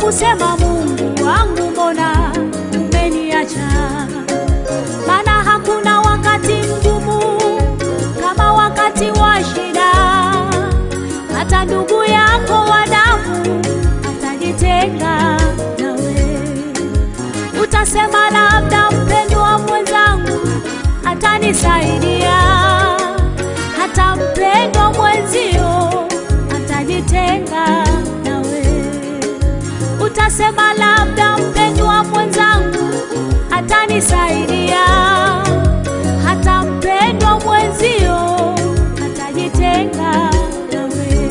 kusema Mungu wangu, mbona umeniacha? Maana hakuna wakati mgumu kama wakati wa shida. Hata ndugu yako wa damu atajitenga nawe, utasema labda mpendwa mwenzangu atanisaidia. Hata mpendwa mwenzio atajitenga nawe, utasema labda mpendwa mwenzangu atanisaidia. Hata mpendwa mwenzio atajitenga nawe.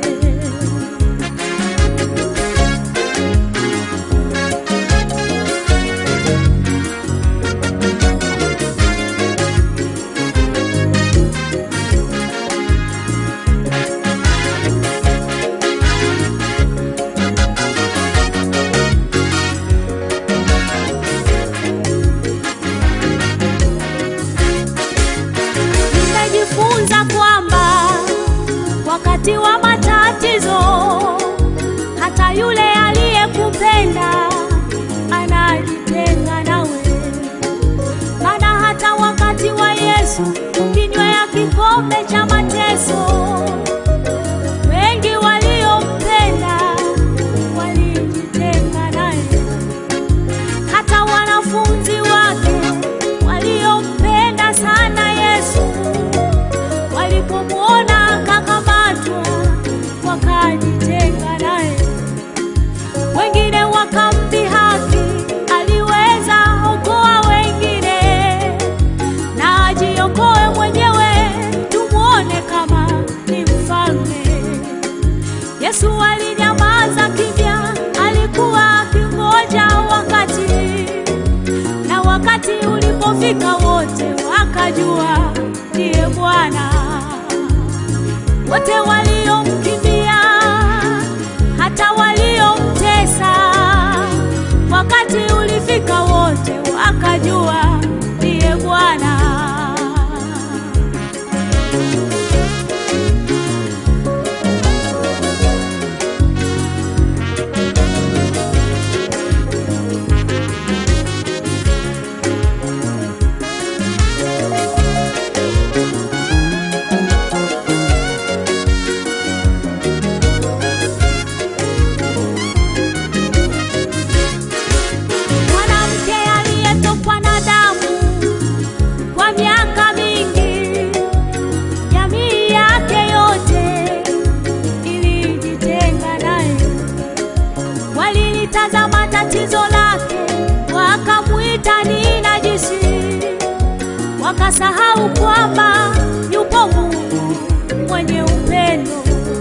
Nimejifunza kwamba wakati wa matatizo, hata yule aliyekupenda anajitenga nawe. Maana hata wakati wa Yesu kinywea kikombe cha mateso, wengi waliompenda walijitenga naye hata wanafunzi wake waliompenda sana Yesu walipomwona akakamatwa wakajitenga naye. Wengine wakamdhihaki, aliweza okoa wengine na ajiokoe mwenyewe, tumwone kama ni mfalme. Yesu alinyamaza kimya, alikuwa akingoja wakati, na wakati ulipofika wote wakajua ndiye Bwana. Wote waliomkimbia, hata waliomtesa, wakati ulifika wote wakajua ndiye Bwana. Mwanamke aliyetokwa na damu kwa miaka mingi, jamii yake yote ilijitenga naye. Walilitazama tatizo lake, wakamwita ni najisi, wakasahau kwamba yupo Mungu mwenye upendo.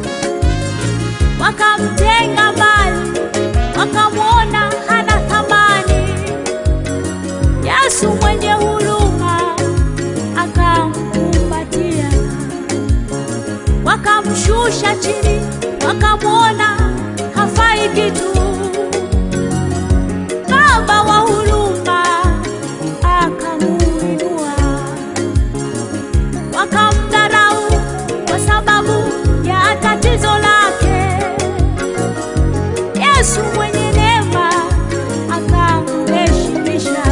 Wakamtenga mbali, wakamwona hana thamani. Yesu mwenye huruma akamkumbatia, wakamshusha chini, wakamwona hafai kitu. Baba wa huruma akamuinua, wakamdharau kwa sababu ya tatizo lake. Yesu mwenye neema akamheshimisha.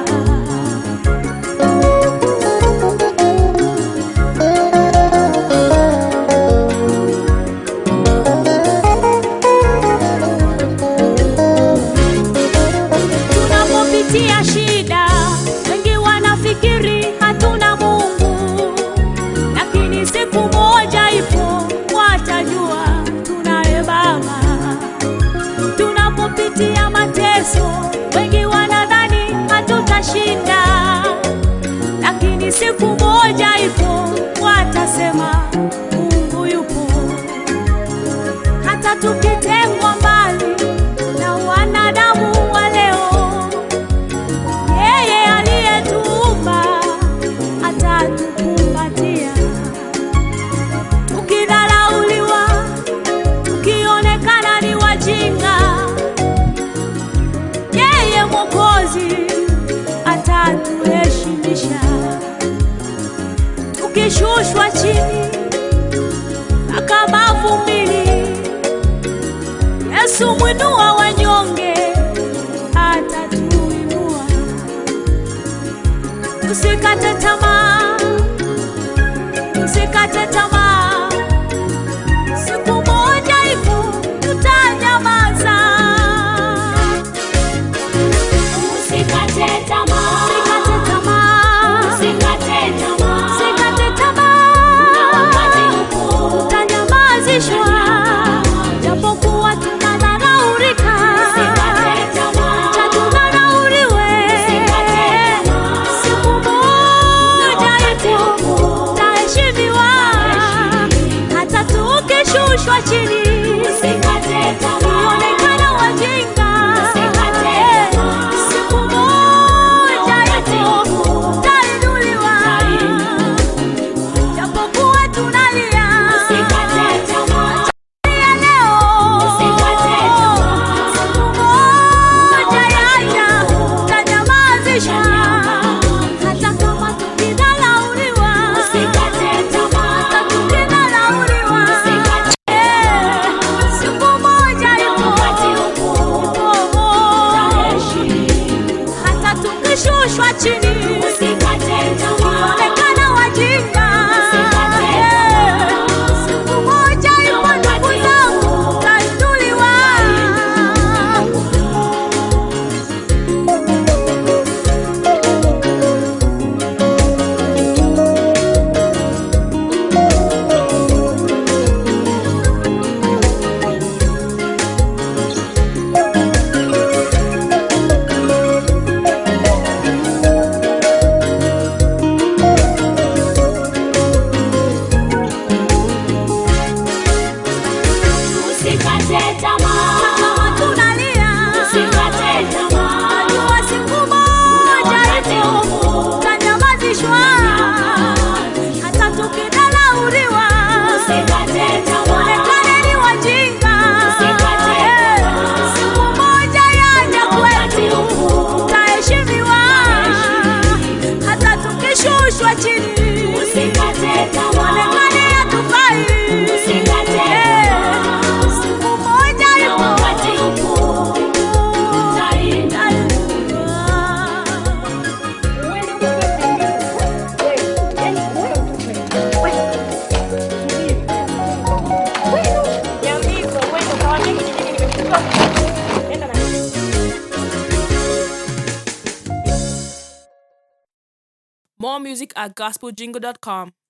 Tunapopitia shida, wengi wanafikiri hatuna Mungu, lakini siku moja ipo watajua tunaye Baba. Tunapopitia mateso, wengi wanadhani hatutashinda, lakini siku moja ipo watasema Mungu yupo. Hata tukitengwa mbali na wanadamu wa leo, yeye aliyetuumba atatukumbatia. Ukidharauliwa, ukionekana ni wajinga, yeye Mwokozi atatuheshimisha. Ukishushwa chini akabavumili, Yesu mwinua wanyonge. usikate tamaa, usikate tamaa. Siku moja ipo tutanyamaza. Usikate tamaa, Usikate tamaa, usikate tamaa. usikate Na tamaa. wakati upo, Tutanyamazishwa japokuwa tunadharaulika, usikate tamaa, cha tudharauriwe. usikate tamaa. Siku moja ipo tutaheshimiwa, hata tukishushwa chini Usikate tamaa, tuonekana wajinga. Usikate tamaa. Siku moja ipo tutainuliwa, japokuwa tunalia usikate tamaa, ya leo. Usikate tamaa. Siku moja yaja tutanyamazishwa, hata kama tukidharauliwa, usikate hata tamaa, tukidharauliwa. usikate Eh, siku moja na ipo, wakati upo, ipo. utaheshimu. hata tukishushwa chini Usikate tamaa, onekana wajinga. Usikate Eh, siku moja ipo ndugu zangu, tutainuliwa. usikate tamaa, Kama tunalia, usikate tamaa. najua siku moja ipo, tutanyamazishwa. Hata tukidharauliwa, Usikate tamaa, onekane ni wajinga. Usikate Eh, tamaa. siku moja yaja wakati kwetu, upo, tutaheshimiwa. Hata tukishushwa chini, usikate tamaa, onekane hatufai. Usikate Eh, tamaa. siku moja na ipo, wakati upo, utaenda. More music at gospeljingle.com.